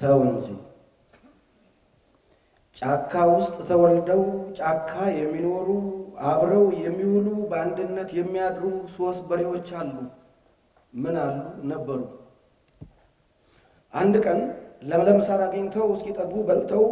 ተው እንጂ ጫካ ውስጥ ተወልደው ጫካ የሚኖሩ አብረው የሚውሉ በአንድነት የሚያድሩ ሶስት በሬዎች አሉ። ምን አሉ ነበሩ። አንድ ቀን ለምለም ሳር አግኝተው እስኪጠግቡ በልተው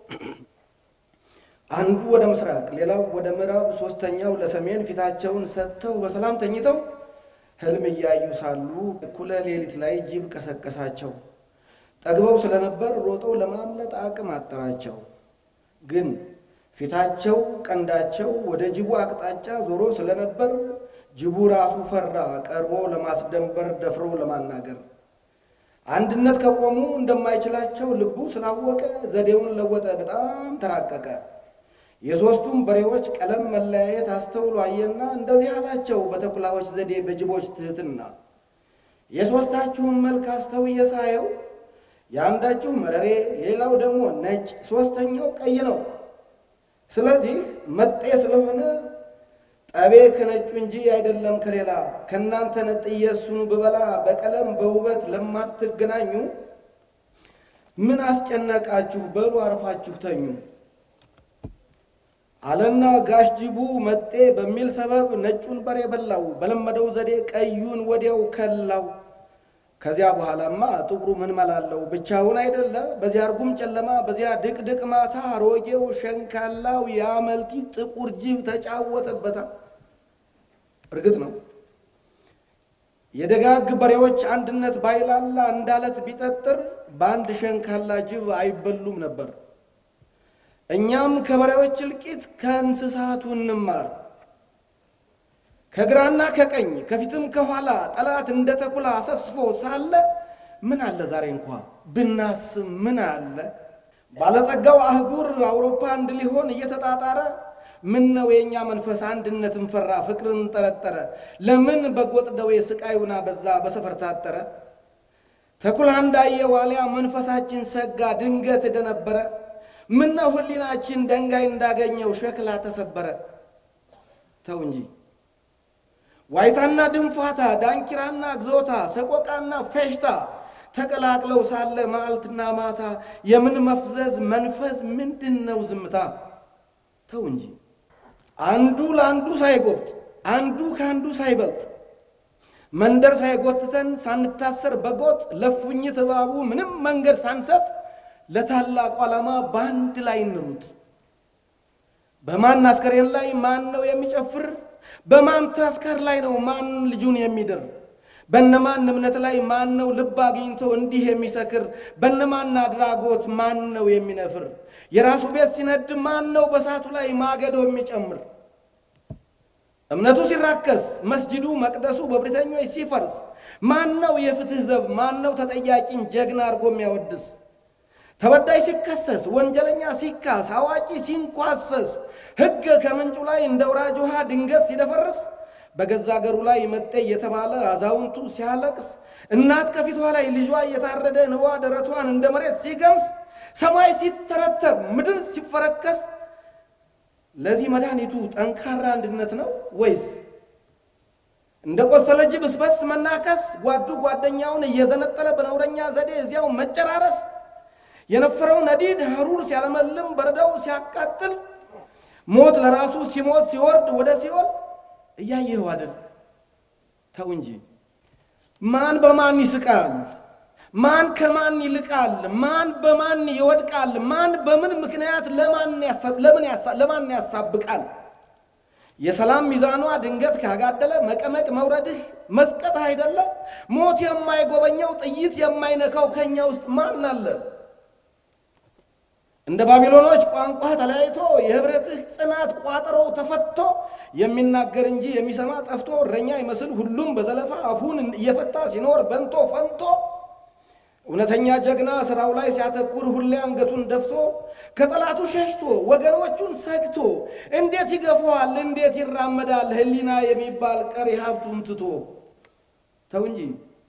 አንዱ ወደ ምስራቅ፣ ሌላው ወደ ምዕራብ፣ ሶስተኛው ለሰሜን ፊታቸውን ሰጥተው በሰላም ተኝተው ህልም እያዩ ሳሉ እኩለ ሌሊት ላይ ጅብ ቀሰቀሳቸው። ጠግበው ስለነበር ሮጠው ለማምለጥ አቅም አጠራቸው። ግን ፊታቸው ቀንዳቸው ወደ ጅቡ አቅጣጫ ዞሮ ስለነበር ጅቡ ራሱ ፈራ፣ ቀርቦ ለማስደንበር ደፍሮ ለማናገር። አንድነት ከቆሙ እንደማይችላቸው ልቡ ስላወቀ ዘዴውን ለወጠ፣ በጣም ተራቀቀ። የሦስቱም በሬዎች ቀለም መለያየት አስተውሎ አየና እንደዚህ አላቸው በተኩላዎች ዘዴ በጅቦች ትህትና፣ የሦስታችሁን መልክ አስተውዬ ሳየው የአንዳችሁ መረሬ፣ የሌላው ደግሞ ነጭ፣ ሦስተኛው ቀይ ነው። ስለዚህ መጤ ስለሆነ ጠቤ ከነጩ እንጂ አይደለም ከሌላ። ከእናንተ ነጥዬ እሱን ብበላ በቀለም በውበት ለማትገናኙ ምን አስጨነቃችሁ? በሉ አርፋችሁ ተኙ አለና ጋሽ ጅቡ መጤ በሚል ሰበብ ነጩን በሬ በላው። በለመደው ዘዴ ቀዩን ወዲያው ከላው። ከዚያ በኋላማ ጥቁሩ ምን መላለው ብቻውን አይደለ? በዚያ እርጉም ጨለማ፣ በዚያ ድቅድቅ ማታ አሮጌው ሸንካላው የአመልቲ ጥቁር ጅብ ተጫወተበታ። እርግጥ ነው የደጋግ በሬዎች አንድነት ባይላላ እንዳለት ቢጠጥር በአንድ ሸንካላ ጅብ አይበሉም ነበር። እኛም ከበሬዎች እልቂት ከእንስሳቱ እንማር። ከግራና ከቀኝ ከፊትም ከኋላ ጠላት እንደ ተኩላ አሰፍስፎ ሳለ ምን አለ ዛሬ እንኳ ብናስብ ምን አለ ባለጸጋው አህጉር አውሮፓ አንድ ሊሆን እየተጣጣረ ምን ነው የእኛ መንፈስ አንድነትን ፈራ ፍቅርን ጠረጠረ ለምን በጎጥ ደዌ ስቃዩና በዛ በሰፈር ታጠረ ተኩላ እንዳየ ዋልያ መንፈሳችን ሰጋ ድንገት ደነበረ ምን ነው ህሊናችን ደንጋይ እንዳገኘው ሸክላ ተሰበረ ተው እንጂ ዋይታና ድንፋታ ዳንኪራና ግዞታ ሰቆቃና ፌሽታ ተቀላቅለው ሳለ መዓልትና ማታ የምን መፍዘዝ መንፈስ ምንድን ነው ዝምታ? ተው እንጂ አንዱ ለአንዱ ሳይጎብጥ አንዱ ከአንዱ ሳይበልጥ መንደር ሳይጎትተን ሳንታሰር በጎጥ ለፉኝት እባቡ ምንም መንገድ ሳንሰጥ ለታላቁ ዓላማ በአንድ ላይ እንሩጥ። በማን አስከሬን ላይ ማን ነው የሚጨፍር? በማን ተስካር ላይ ነው ማን ልጁን የሚድር? በነማን እምነት ላይ ማን ነው ልብ አግኝቶ እንዲህ የሚሰክር? በነማን አድራጎት ማን ነው የሚነፍር? የራሱ ቤት ሲነድ ማን ነው በሳቱ ላይ ማገዶ የሚጨምር? እምነቱ ሲራከስ መስጂዱ መቅደሱ በብሪተኞች ሲፈርስ ማን ነው የፍትህ ዘብ? ማን ነው ተጠያቂን ጀግና አድርጎ የሚያወድስ? ተበዳይ ሲከሰስ ወንጀለኛ ሲካስ አዋቂ ሲንኳሰስ ሕግ ከምንጩ ላይ እንደ ወራጅ ውሃ ድንገት ሲደፈርስ በገዛ አገሩ ላይ መጤ እየተባለ አዛውንቱ ሲያለቅስ እናት ከፊቷ ላይ ልጇ እየታረደ ንዋ ደረቷን እንደ መሬት ሲገምስ ሰማይ ሲተረተር ምድር ሲፈረከስ ለዚህ መድኃኒቱ ጠንካራ አንድነት ነው ወይስ እንደ ቆሰለ ጅብ እስበስ መናከስ ጓዱ ጓደኛውን እየዘነጠለ በነውረኛ ዘዴ እዚያው መጨራረስ የነፈረው ነዲድ ሐሩር ሲያለመልም በረዳው ሲያቃጥል ሞት ለራሱ ሲሞት ሲወርድ ወደ ሲኦል እያየኸው አይደል? ተው እንጂ ማን በማን ይስቃል? ማን ከማን ይልቃል? ማን በማን ይወድቃል? ማን በምን ምክንያት ለማን ያሳብቃል? የሰላም ሚዛኗ ድንገት ካጋደለ መቀመቅ መውረድህ መስቀት አይደለ? ሞት የማይጎበኘው ጥይት የማይነካው ከኛ ውስጥ ማን አለ? እንደ ባቢሎኖች ቋንቋ ተለያይቶ የህብረትህ ጽናት ቋጠሮ ተፈቶ የሚናገር እንጂ የሚሰማ ጠፍቶ እረኛ ይመስል ሁሉም በዘለፋ አፉን እየፈታ ሲኖር በንቶ ፈንቶ እውነተኛ ጀግና ስራው ላይ ሲያተኩር ሁሌ አንገቱን ደፍቶ ከጠላቱ ሸሽቶ ወገኖቹን ሰግቶ እንዴት ይገፋዋል? እንዴት ይራመዳል? ህሊና የሚባል ቀሪ ሀብቱን ትቶ ተው እንጂ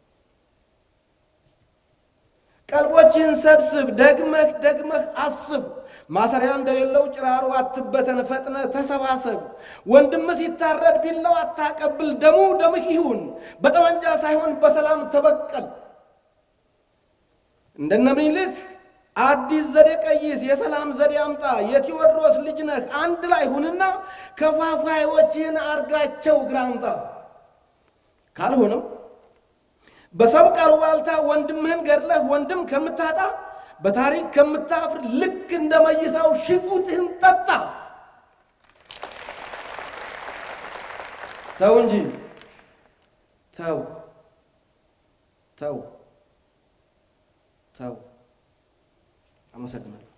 ቀልቦችን ሰብስብ፣ ደግመህ ደግመህ አስብ። ማሰሪያ እንደሌለው ጭራሮ አትበተን፣ ፈጥነ ተሰባሰብ። ወንድም ሲታረድ ቢላው አታቀብል፣ ደሙ ደምህ ይሁን። በጠመንጃ ሳይሆን በሰላም ተበቀል። እንደነ ምኒልክ አዲስ ዘዴ ቀይስ፣ የሰላም ዘዴ አምጣ፣ የቴዎድሮስ ልጅ ነህ፣ አንድ ላይ ሁንና ከፋፋዮችህን አርጋቸው ግራንጣ። ካልሆነም በሰብቅ አሉባልታ ወንድምህን ገድለህ ወንድም ከምታጣ በታሪክ ከምታፍር ልክ እንደ መይሳው ሽጉጥህን ጠጣ። ተው እንጂ ተው ተው ተው። አመሰግናለሁ።